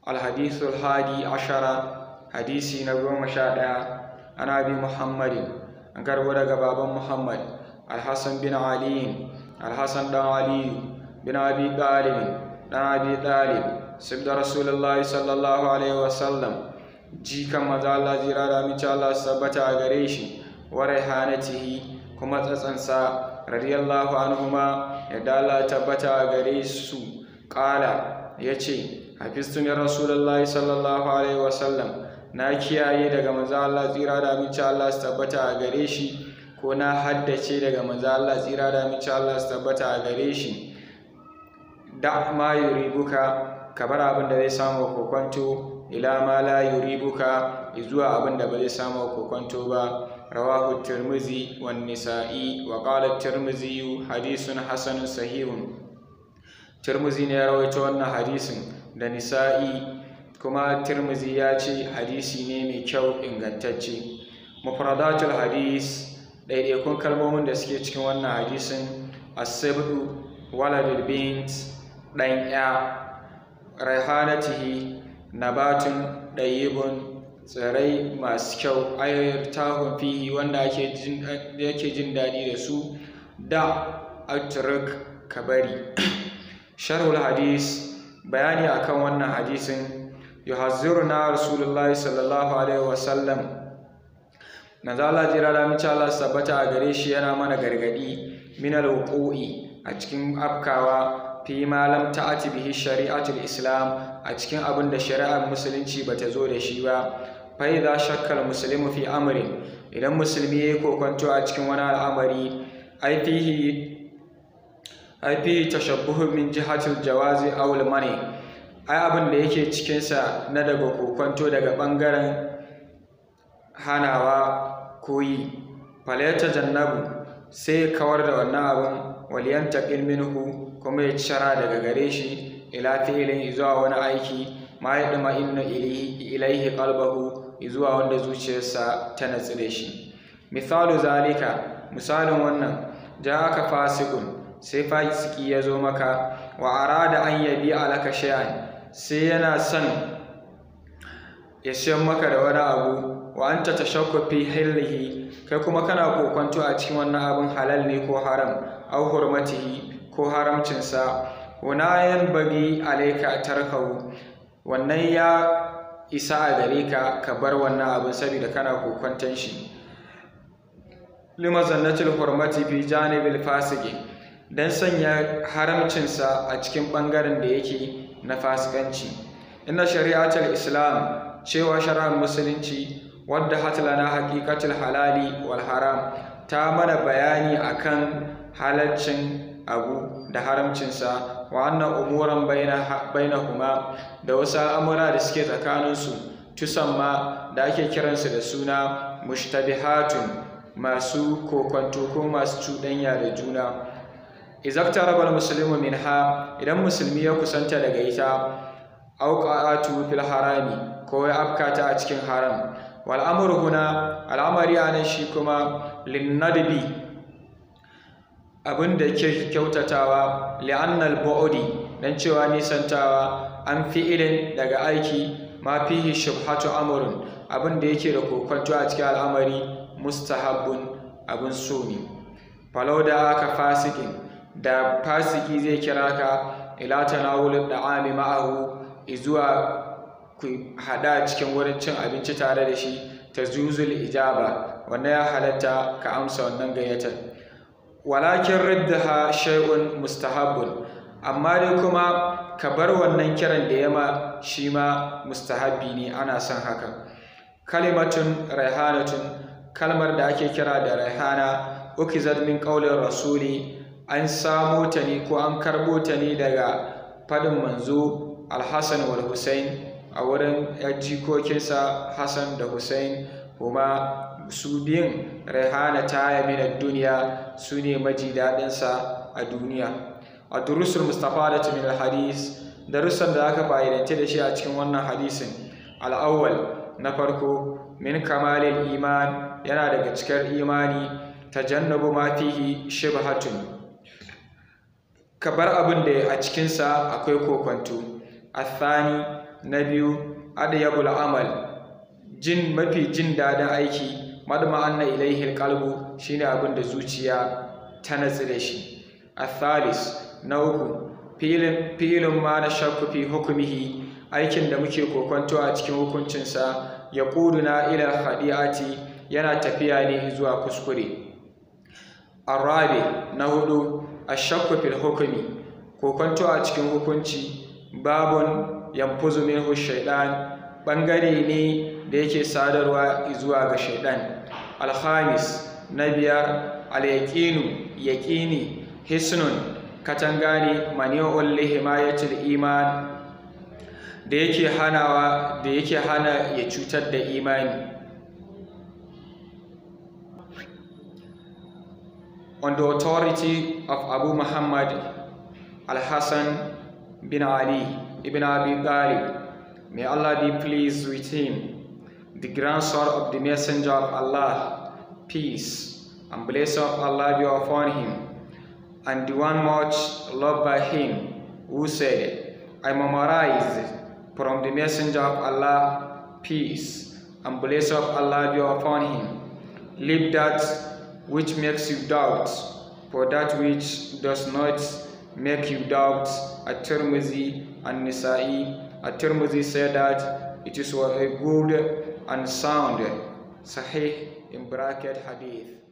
الحديث الحادي عشر حديثي نبي مشاهدة أنا أبي محمد أنكر ودق بابا محمد الحسن بن علي الحسن بن علي بن أبي طالب بن أبي طالب سبد رسول الله صلى الله عليه وسلم jikan maza Allah jira da mace Allah su tabbata a gare shi wa raihanatihi kuma tsatsansa radiyallahu anhuma yadda Allah tabbata a gare su ƙala ya ce hafistu min rasulullahi sallallahu alaihi wasallam na kiyaye daga maza Allah tsira da mace Allah su tabbata a gare shi ko na haddace daga maza Allah tsira da mace Allah su tabbata a gare shi da ma yuribuka ka bar abin da zai samu kokonto ila ma la yuribuka zuwa abin da ba zai samu kokonto ba rawahu tirmizi wan nisa'i wa qala tirmizi hadithun hasanun sahihun tirmizi ne ya rawaito wannan hadisin da nisa'i kuma tirmizi ya ce hadisi ne mai kyau ingantacce mufradatul hadis ɗaiɗaikun kalmomin da suke cikin wannan hadisin asabdu waladul bint ɗan ya raihanatihi nabatun ɗayyibun tsirai masu kyau ayoyin tahun fihi wanda yake jin daɗi da su da aturuk kabari sharhul hadis bayani akan wannan hadisin yuhazziruna rasulullahi sallallahu alaihi wasallam nazala jira da mace Allah sabbata a gare shi yana mana gargadi min alwuqi a cikin afkawa fi ma lam ta'ati bihi shari'atul islam a cikin abin da shari'ar musulunci bata zo da shi ba fa idza shakka muslimu fi amrin idan musulmi yayi kokonto a cikin wani al'amari ai fihi ai fihi tashabbuhu min jihatil jawazi aw al mani ai abin da yake cikin sa na daga kokonto daga bangaren hanawa koyi falayata jannabu sai kawar da wannan abin waliyantaqil minhu kuma ya cira daga gare shi ila fi'ilin zuwa wani aiki ma ya dama inna ilaihi qalbahu zuwa wanda zuciyarsa ta natsu da shi misalu zalika misalin wannan ja aka fasikun sai fasiki ya zo maka wa arada an yabi alaka shay'an sai yana son ya siyan maka da wani abu wa anta tashakku fi hillihi kai kuma kana kokonto a cikin wannan abin halal ne ko haram au hurmatihi ko haramcinsa hunayen bagi alaika tarkahu wannan ya isa a gare ka ka bar wannan abin saboda kana kokwanton shi lima zannatul hurmati fi janibil fasiki dan sanya haramcinsa a cikin bangaren da yake na fasikanci inna shari'atul islam cewa shari'ar musulunci wadda hatlana haqiqatul halali wal haram ta mana bayani akan halaccin abu da haramcinsa wa annan umuran bainahuma da wasu al'amura da suke tsakaninsu tusamma da ake kiransu da suna mushtabihatun masu kokwanto ko masu cuɗanya da juna izakta rabar musulmi min ha idan musulmi ya kusanta daga ita auqatu fil harami ko ya afkata a cikin haram wal amru huna al'amari anan shi kuma linnadbi abin da ke kyautatawa li'annal bu'di dan cewa nisantawa an fi'ilin daga aiki ma fihi shubhatu amrun abin da yake da kokonto a cikin al'amari mustahabbun abin so ne falau da aka fasikin da fasiki zai kira ka ila tanawulin da'ami ma'ahu izuwa ku hada cikin wurin cin abinci tare da shi ta zuzul ijaba wannan ya halatta ka amsa wannan gayyatar walakin riddaha shay'un mustahabbun amma dai kuma ka bar wannan kiran da yama shi ma mustahabbi ne ana son haka kalimatun raihanatun kalmar da ake kira da raihana ukizat min qaulin rasuli an samo ta ne ko an karbo ta ne daga fadin manzo alhassan wal husain a wurin jikokinsa hassan da husain kuma su biyun raihana ta yamina duniya su ne maji daɗinsa a duniya a durusul mustapha da min hadis darussan da aka fa'idance da shi a cikin wannan hadisin al'awwal na farko min kamalin iman yana daga cikar imani tajannabu ma fihi shibhatun ka bar abin da a cikinsa akwai kokwanto athani na biyu adyabul amal jin mafi jin daɗin aiki madma'anna ilaihi alqalbu shine abin da zuciya ta natsu da shi athalis na uku filin filin ma na shakku fi hukumihi aikin da muke kokonto a cikin hukuncinsa ya ƙuduna ila hadi'ati yana tafiya ne zuwa kuskure arabi na hudu ashakku fil hukumi kokonto a cikin hukunci babun yanfuzu minhu shaidan bangare ne da yake sadarwa zuwa ga shaidan alhamis na biyar alyaqinu yaqini hisnun katanga ne mani'ul lihimayatil iman da yake hanawa da yake hana ya cutar da imani on the authority of Abu Muhammad al-Hassan bin Ali ibn Abi Talib may Allah be pleased with him the grandson of the messenger of Allah peace and blessing of Allah be upon him and the one much loved by him who said I memorized from the messenger of Allah peace and blessing of Allah be upon him leave that which makes you doubt for that which does not make you doubt at-Tirmidhi and Nisa'i at-Tirmidhi said that it is a good and sound sahih in bracket hadith